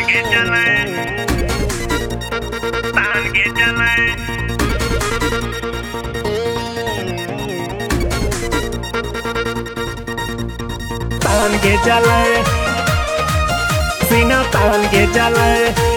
के चले तान के चले तान के चले सीना तान के चले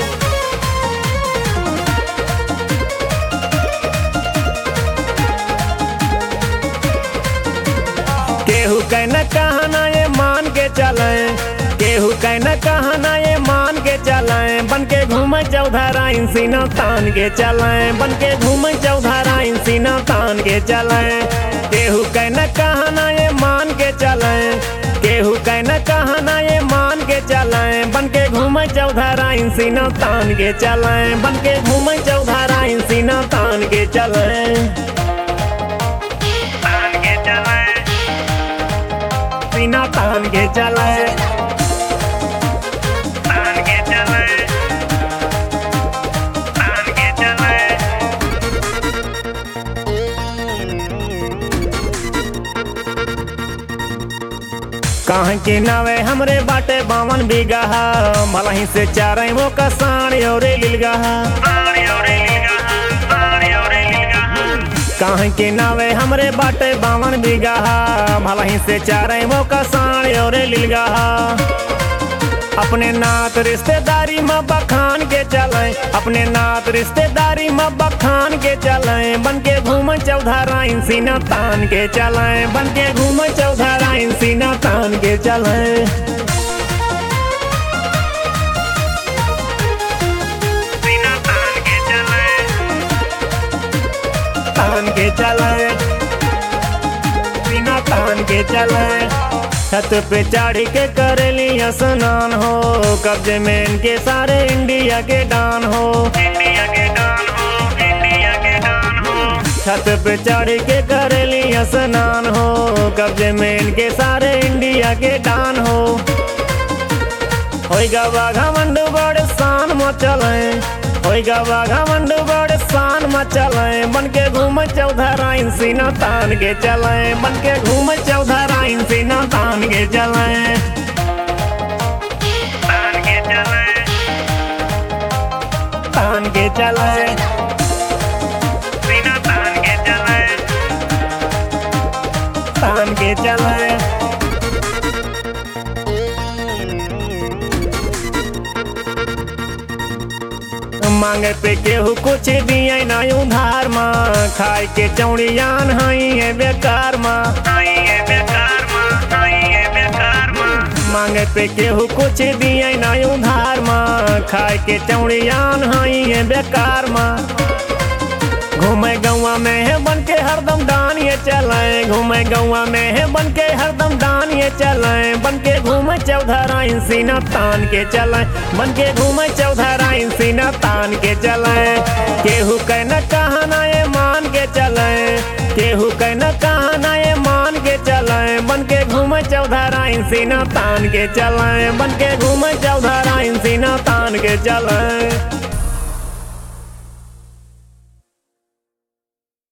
केहू कहना कहना ये मान के चले केहू कहना कहना ये मान के चले बन के घूम चौधारा सीना तान के चले बन के घूम चौधारा सीना तान के चले केहू कहना कहना ये मान के चले केहू कहना कहना ये मान के चले बन के घूम चौधारा सीना तान के चले बन के घूम चौधारा सीना तान के चले तान के चले सीना तान के चले तान के चले तान के चले कहाँ के नावे हमरे बाटे बावन बीघा मलही से चारे वो का साड़ी और लिलगा साड़ी और लीगा साड़ी और लीगा कहाँ के नावे हमरे बाटे बावन बीघा मलही से चारे वो का साड़ी और लिलगा अपने नात रिश्तेदारी में बखान के चले अपने नात रिश्तेदारी में बखान के चले बन के घूम चौधारा सीना तान के चले बन के घूम चौधारा सीना तान के चले सीना तान के चले तान के चले बिना तान के चले छत पे चढ़ के कर लिया स्नान हो कब्जे में इनके सारे इंडिया के डान हो इंडिया के डान हो इंडिया के डान हो छत पे चढ़ के कर लिया स्नान हो कब्जे में इनके सारे इंडिया के डान हो होइगा बाघा मंडू बड़े शान में चले होइगा बाघा मंडू बड़े शान में चले बन के घूम चौधारा सीना तान के चले बन के घूम चौधारा सीना तान के चले तान के चले तान के चले सीना तान के चले तान के चले मांगे पे केहू कुछ दिए ना उधार माँ खाए के चौड़ियान हई है बेकार माँ आई है बेकार माँ आई है बेकार माँ मांगे पे केहू कुछ दिए ना उधार माँ खाए के चौड़ियान हई है बेकार माँ घूमे गौवा में है बन के हरदम डान ये चले घूमे गौवा में है बन के हरदम डान ये चले बन के घूमे चौधारा सीना तान के चले बन के घूमे चौधारा सीना तान के चले केहू कहना कहना ये मान के चले केहू कहना कहना ये मान के चले बन के घूमे चौधारा सीना तान के चले बन के घूमे चौधारा सीना तान के चले